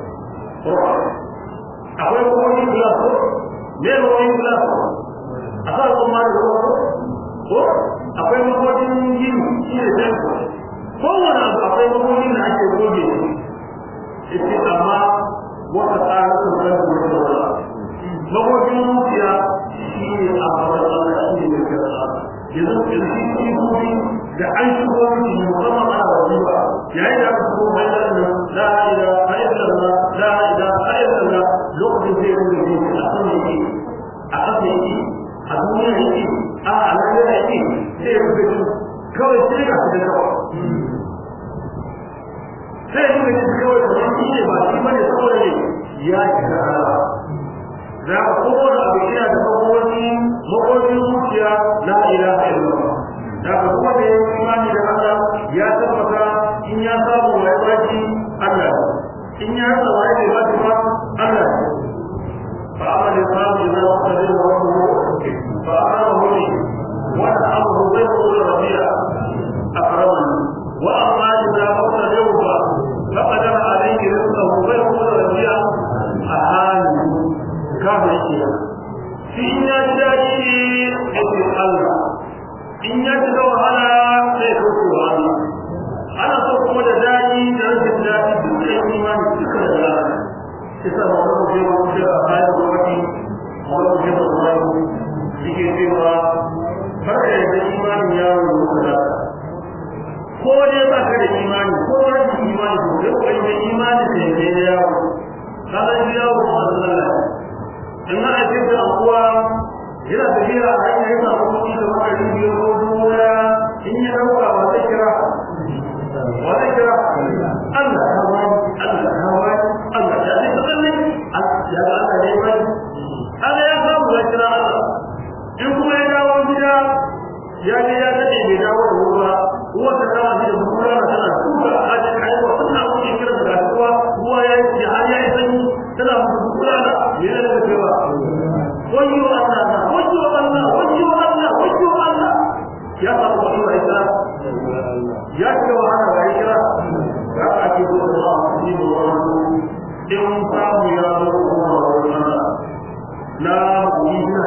akwai magogin glass ko ne magogin glass a sa kuma da ko akwai magogin yin shi ne sai kowane abu akwai magogin da ake goge ita amma wata tsara sun zai da wata magogin zuciya shi ne a babban Allah shi ne mai kira yanzu yanzu shi gobe da an shigo miki musamman ana wajiba yayin da aka shigo mai da nan la ilaha illallah la ilaha illallah lokacin sai mun yi a kan yake a kasa yake a duniya yake a alaƙa yake sai ya rubuta kawai sai ka fita kawai sai ya rubuta kawai kamar shi ne ba shi bane saboda ne ya kira Allah za ka kowane abu yana da makoki makokin zuciya la ilaha illallah da ka kuma da yin imani da Allah ya tabbata in ya samu wai baki Allah in ya rasa wai bai baki ba Allah fa amal samu idza waqada rabbuhu fa amarahu li wa amruhu ghayru rabi'a akramani wa amma idza waqada fa faqadara alayhi rizqahu ghayru rabi'a ahani kafa yake shi in ya ji daɗi yake Allah in ya ji da wahala sai ya kauce wa Allah ana so kuma da daɗi da rashin daɗi duk da yin imani duka da Allah shi sa ba wani je ba wuce a kayan gwamnati ba wani je ba zuwa yake cewa har da yadda imanin yaro da muka da ko dai ba ka da imani ko rashin imani ko dai ko da imani da yake da yawo ka san shi yawo ba Allah in na ake da kuwa yana tafiya a hanyar yana kuɗi da makarin biyar ko dubu in ya ɗauka ba zai kira ba zai kira Allah ya ba Allah ya ba Allah ya ce tsalle ya ga Allah ne ba Allah ya samu ya kira Allah in kuma ya dawo gida ya je ya daɗe bai dawo da ruwa ruwa ta kama shi da bukura na tana tuka a cikin haihuwa suna kuɗi kira da ruwa ruwa ya yi har ya yi sanyi tana musu bukura na yana da cewa wayyo Allah na wayyo Allah wayyo Allah wayyo Allah ya samu wani wa ita ya ce wa ana wa ita ya ake zo da Allah shi ne wa in samu ya zo kuma wa Allah la yi na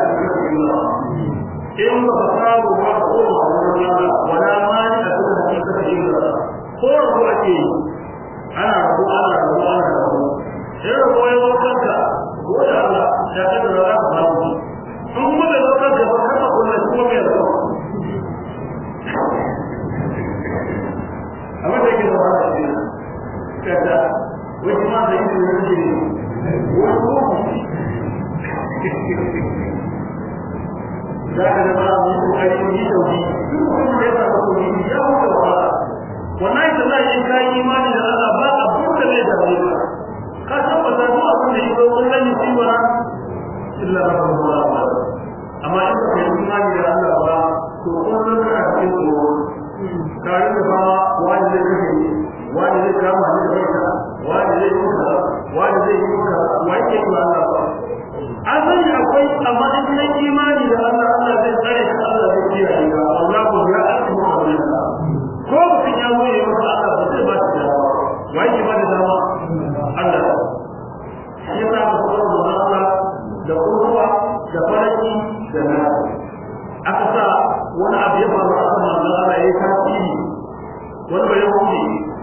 in ba ka samu ba ko ba wurin Allah wala mani a cikin hakika shi da ko ko ake yi ana rabu ana rabu ana rabu sai rabu ya zo kanka ko da Allah ya kada da za ka samu in kuma da zo kanka ba kana kullum kuma mai rabu abin da yake da ba shi kada wani ma da yake da yake wani ko za ka zama mu kokari mu yi tauhi duk wanda ya samu tauhi ya huta wa wallahi da za in kai imani da Allah ba abin da zai dame ka ka tabbata duk abin da yake wannan ne shi wala illa rabbul alamin amma in ka yi imani da Allah ba to kullum kana cikin tsoro ka yi da fama wani zai kashe ni wani zai kama ni da baita wani zai yi muka wani zai yi muka wa yake yi Allah ba an sani akwai amma in kai imani da Allah Allah zai tsare ka Allah zai kiyaye ka Allah ko ya asmu Allah ko mutum ya zo ya masa Allah ba zai ba shi dama wa yake ba da dama Allah shi yasa ka fara da Allah da kurwa da faraki da nasi aka sa wani abu ya faru a kan manzon Allah ya yi tasiri wani bai hukunci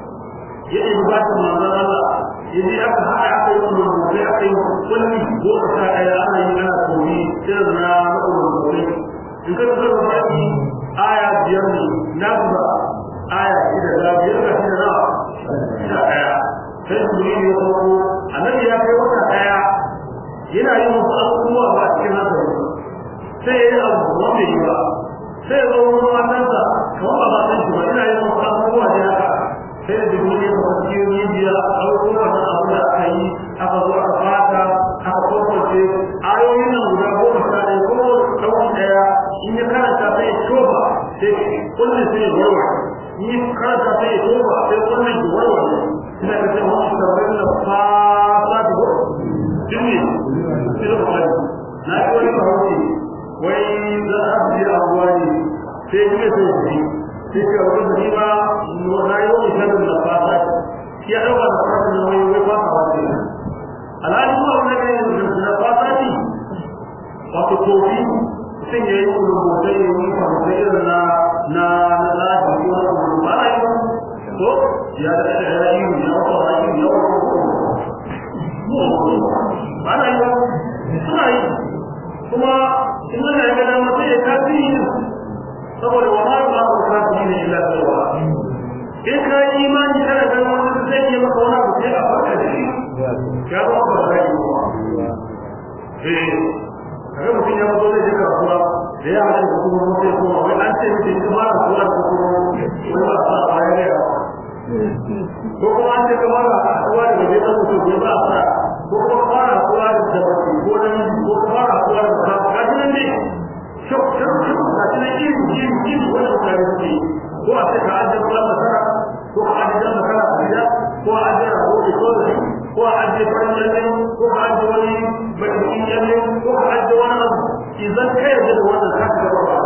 ya yi bukatar manzon Allah ya je aka haɗa aka yi wani rubutu aka yi kulli goma sha ɗaya ana yi ana koyi irin na rubutu in ka tsara baki aya biyar ne na ba aya shida da biyar ga shida na sha ɗaya sai su yi ne farko annabi ya kai wata ɗaya yana yin wasu abubuwa ba a cikin hankali sai ya yi abu wanda yi ba sai ya zo wani matansa kamar ba matan shi ba ina yin wasu abubuwa ne haka sai da dubu ne kuma cikin rijiya abubuwan nan abu da aka yi aka zo aka fata aka kwakwace ayoyin nan guda goma sha ɗaya ko ɗauki ɗaya in ya karanta sai ya toba sai kullum sai ya warware in ya karanta sai ya toba sai kullum ya warware ina ka ce wani shugaban da fasa da ko jini sai da kwari na yi wani mahauci wai za a fi abuwa ne sai ya sai ya sai ce a wurin da ba na yi wani shirin da fata ya ɗauka da fata da wani wai fata wace alhali kuma wani ne da fata ne wato tofi mutum ya yi rubutai ya yi fahimtai irin na na na lafi ko na rubutu ba na yi ba ko ya da ya ya yi ya wata wa yi ya wata ba na yi ba suna yi kuma in wani ya ga dama sai ya kafi saboda wa ma ba ku kafi ne illa tsawa in ka yi imani kana ganin wani zai yi maka wani abu sai a farka da shi ya ba ku ba yi ba eh kaga mutum ya zo zai je kasuwa da ya haɗa da kuma mutum ya koma wai an ce mutum ya fara kasuwa da kuma wani ba a sa a ya gaya ko kuma an ce kamar a kasuwa da gaje ɗan mutum ya ba a sa ko kuma fara kasuwa da dabbaci ko da ko kuma fara kasuwa da sa ga shi nan ne shuk shuk shuk ga shi nan iri iri iri wani mutane suke ko a ce ka ajiye kwan masara ko ka ajiye masara a gida ko a ajiye rago da ko da ko a ajiye farin lalle ko a ajiye wani bakin lalle ko a ajiye wani abu idan ka yarda da wannan ka ga ba a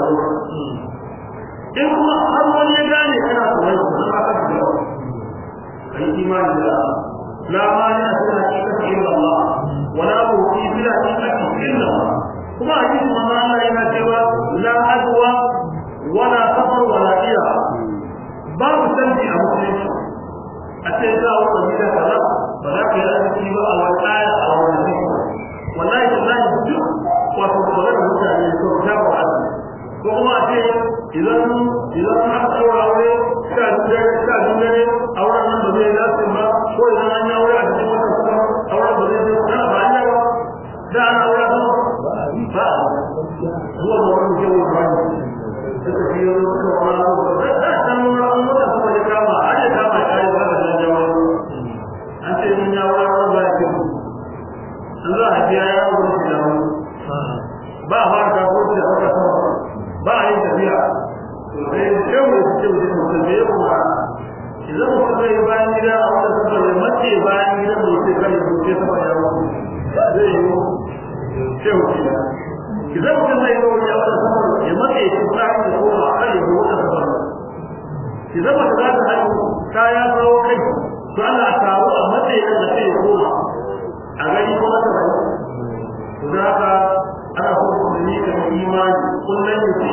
in kuma har wani ya gane kana tsoron su ka ka ga kai imani da la mani a cikin hakikati illa Allah wala mu'ti bila hakikati illa Allah kuma hadisi manzo Allah yana cewa la adwa wala safar wala ira babu sanji a musulunci a ce za a wata gida kaza ba za ka yi arziki ba a wani aya a wani zai wallahi wallahi duk wato kore da mutane ko ta ba a ko kuma a ce idan idan aka ɗaura aure sha dare sha dare auren nan ba zai dace ba ko idan an yi aure a cikin wata kuma auren ba zai dace ba ba an yi ba da ana aure ba ba zuwa ga wani kewa ba ne suka fi yi suka wani abu da da san wani mota kuma ya kama a ya kama ya yi ba da jajjawa an ce mun ya wani ba ya kyau an za a biya ya wuri shi da wani ba a fara kafin da aka sama ba a yin tafiya to sai yau da suke wuce mutum da yau ba idan mutum zai yi bayan gida a wata sama da mace bayan gida mai sai kan yi wuce sama ya wuce zai yi kyau ke da idan mutum zai yi wani a wata sama ya mace ya kusa da koma a kan yi wata sama idan mutum za ta haihu ta ya kawo kai to Allah taru a matsayin da sai ya koma a gani kuma ta bai to da haka ana so ku ne ka imani kullun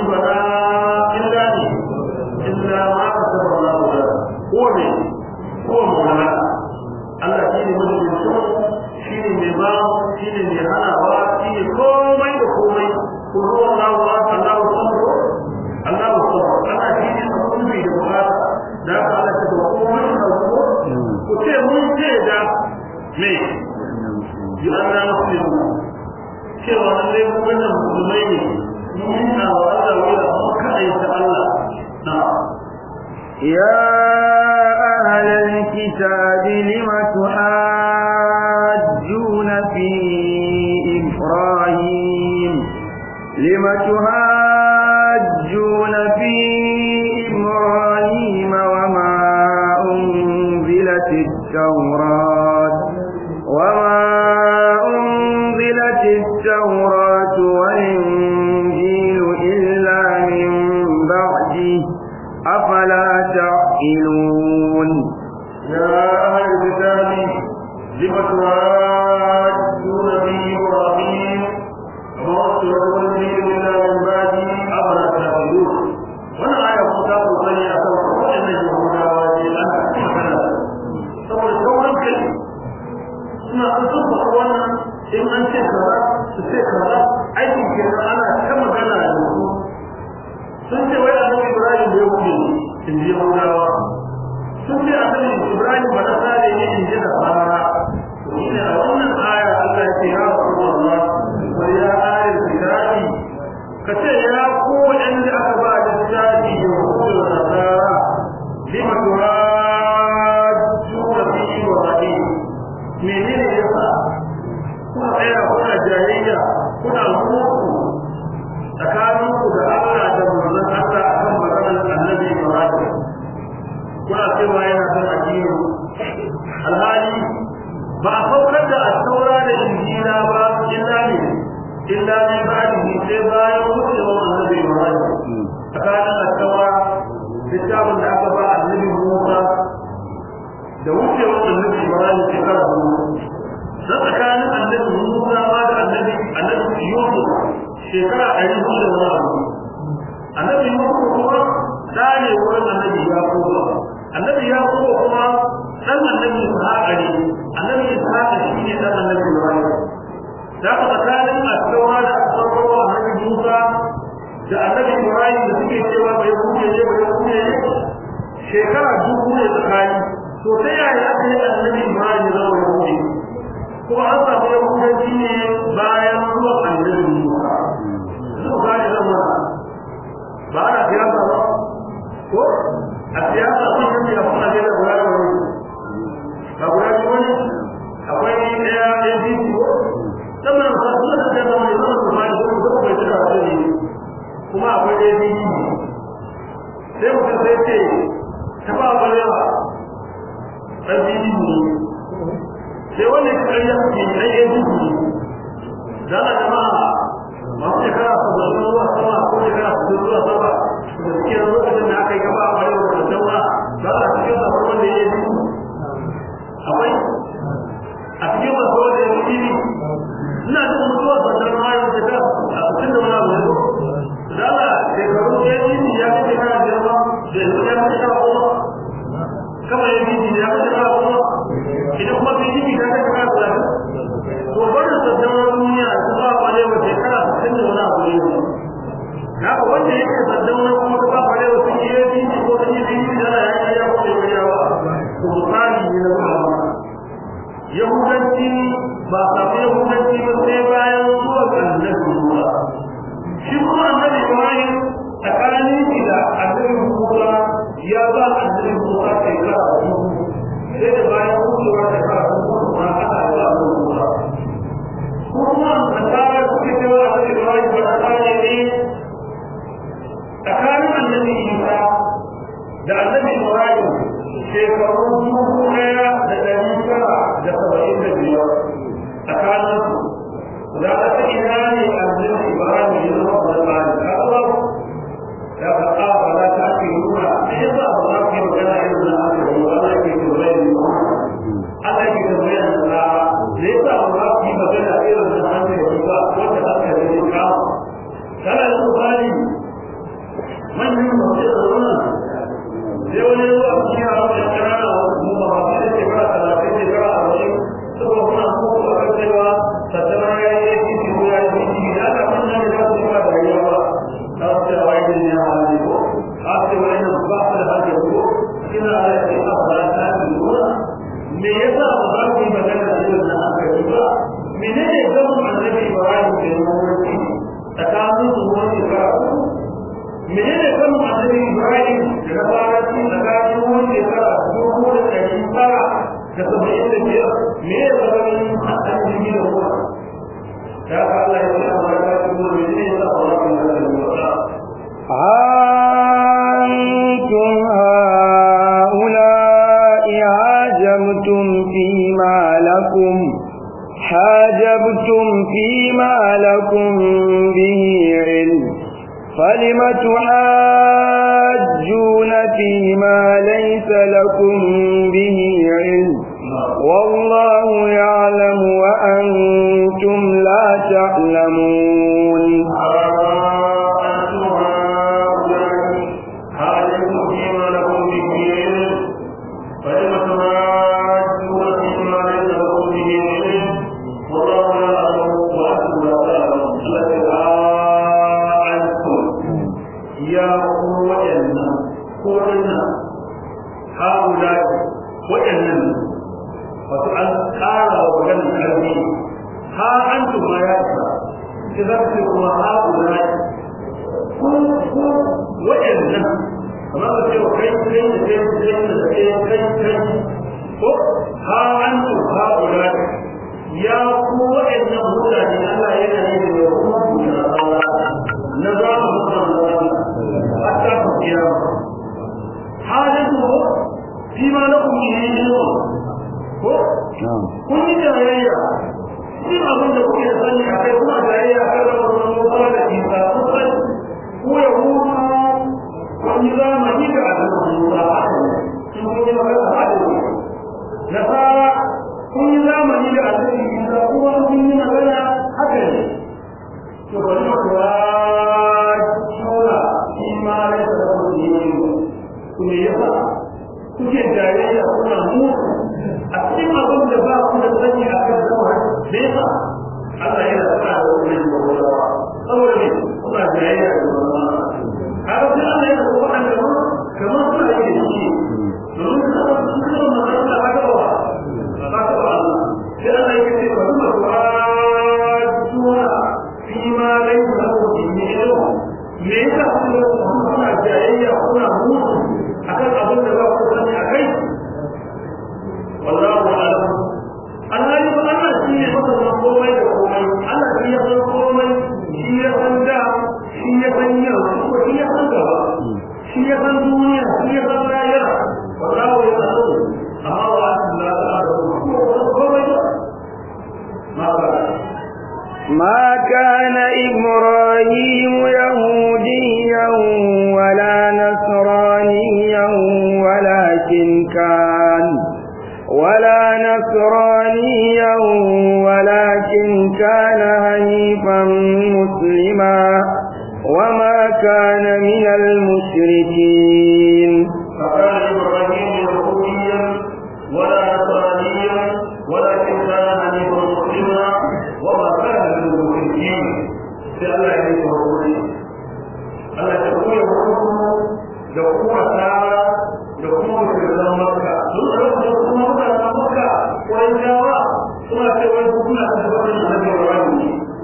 shine mai hanawa shine komai da komai ko ruwa Allahu akbar Allahu akbar Allahu akbar ana shine abun da bukata da ka Allah ta komai da ko ce mun ce da me yi Allah muslimu cewa lalle mu wannan musulmai ne mun na wa Allah wala mun kai ta Allah na يا أهل الكتاب لم تحاجون في إبراهيم لم تحاجون في إبراهيم وما أنزلت التوراة وما أنزلت التوراة والإنجيل إلا من بعده أفلا تعقلون يا أهل الكتاب لم تحاجون في إبراهيم وما أرسل النبي إلا من بعده أفلا تعقلون wannan aya ko ta kokari a kan waɗannan yahudawa ne ana magana saboda sauran kai suna an san ba wannan in an ce kaza su ce kaza aikin kenan ana ta magana da su sun ce wai annabi Ibrahim bai wuce in ji yahudawa sun ce annabi Ibrahim ba na sare ne in ji da fara shine a wannan aya Allah ya ce ya Rasulullah wa ya ayar kitabi ka ce ya ku waɗanda aka ba da littafi da hukumar da nasara lima tuhajjuna fi Ibrahim menene yasa kuna tsaya kuna jayayya kuna muku tsakaninku da Allah da manzon Allah akan maganar annabi Ibrahim kuna cewa yana son addini alhali ba a saukar da asaura da injila ba illa ne illa min ba'dihi sai bayan wucewar annabi Ibrahim tsakanin asaura littafin da aka ba annabi Musa da wucewar annabi Ibrahim shekara hudu na tsakanin annabi Musa ma da annabi annabi Yusuf shekara ɗari hudu da wani abu annabi Yusuf kuma da ne wurin annabi Yakubu annabi Yakubu kuma dan annabi Ishaq ne annabi Ishaq shi ne dan annabi Ibrahim da ka tsakanin asawa da asawa annabi Musa da annabi Ibrahim da suke cewa bai huce ne bai huce ne shekara dubu ne tsakani to ta yaya aka yi annabi Ibrahim ya zama yahudi kuma an samu yahudanci ne bayan zuwan annabi Musa su gane zama ba ana siyasa ba ko a siyasa sun yi ya suna da guda da wani ba guda da wani akwai ɗaya ɗaya biyu ko sannan ba su da siyasa wani zama su ma da su zama bai cika wasu ne kuma akwai ɗaya biyu sai mutum sai ce ta ba wani yawa ɗan biyu ne sai wanda ya kai ya kuke ɗan ɗaya biyu ne zana jama'a masu shekara sabbin zuwa sama ko shekara sabbin zuwa sama da suke lokacin da aka yi gaba a bayan da daura za a cikin sa wanda ya yi akwai a cikin masu wanda ya yi ne ina jin mutuwar sandar mayan shekara a cikin da wani abu da ala shekaru ya yi ya fi shekara biyar ba da yanzu ya fi shekara goma kama ya yi ya fi shekara goma idan kuma fi yi ta shekara talatin to barin sandar duniya su ba kwalewa shekara sittin da wani abu ne haka wanda yake saddauna kuma ka ba da wasu yi yi ko da yi yi da ya yi ya ko da ya ba to misali ne na ba yahudanci ba samu yahudanci ba sai bayan zuwa ga annabi Musa shi kuma annabi Ibrahim tsakanin shi da annabi Musa ya ba annabi Musa kai ka sai da bayan wucewa da ka kuma aka yi annabi Musa kuma nasara suke cewa annabi Ibrahim ba ta ne tsakanin annabi isa da annabi ibrahim shekaru dubu ɗaya da ɗari tara da saba'in da biyar tsakanin su menene gaban annabi Ibrahim da mawarki tsakanin su wani shekara uku menene gaban annabi Ibrahim da na faraki tsakanin wani shekara dubu da ɗari tara da saba'in da biyar me ya zama annabi da ruwa da haka Allah ya ce amma ya ce mu menene ya sa Allah ya ce mu أنتم هؤلاء عاجبتم فيما لكم حاجبتم فيما لكم به علم فلم تحاجون فيما ليس لكم به علم والله يعلم وأنتم لا تعلمون ما كان إبراهيم يهوديا ولا نصرانيا ولكن كان ولا نصرانيا ولكن كان هنيفا مسلما وما كان من المشركين فكان إبراهيم يهوديا ولا نصرانيا ولكن كان حنيفا مسلما وما كان من المشركين sai Allah ya yi hakuri Allah ya koya hukumu da kuma tsara da kuma musulman Makka sun da kuma mutanen Makka wani jawa suna ce wani hukuna ta tabbatar da Nabi Ibrahim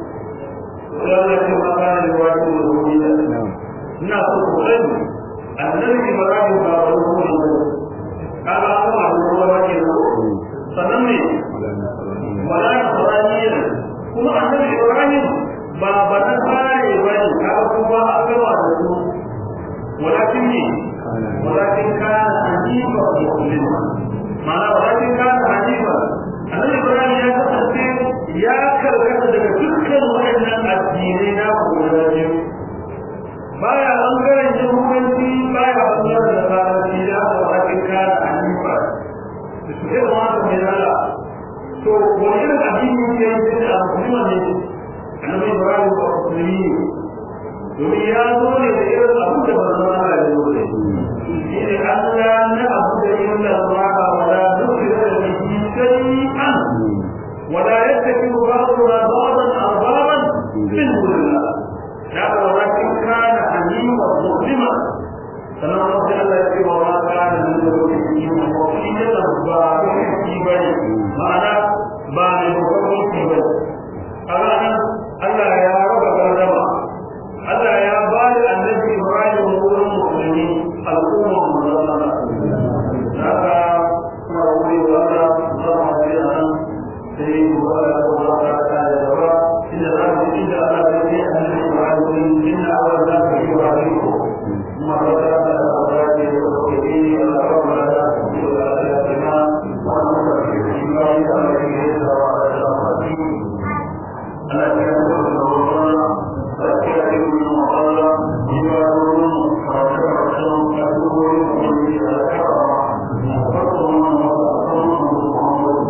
sai Allah ya ce ma kana da wani yahudiya ina so ku sani annabi Ibrahim ba wani hukumi ba kaga kuma da ruwa ke sannan ne wala nasraniya kuma annabi Ibrahim ba ba ta fare ba ne kaga kuma an gama da su walakin ne walakin kana hanifa muslima ma'ana walakin kana hanifa annabi Ibrahim ya kasance ya karkata daga dukkan waɗannan addinai na guda biyu baya bangaren yahudanci baya bangaren da faranci da aka walakin kana hanifa da su ke zama da mai zala to wani irin addini ke yi da musulman ne annabi ibrahim ba musulmi ne domin ya zo ne da irin abu da ba zama da ya zo ne shi ne allah na abu da irin da zama ka wala nufi da biki shay'an wala yattakilu ba'duna ba'dan arbaban min dunillah ya ga walakin kana hanima muslima sannan wasu Allah ya ce wa ma kana min dunillah wa shi ne ba ba ba ne ma'ana ba ne babban mulki ba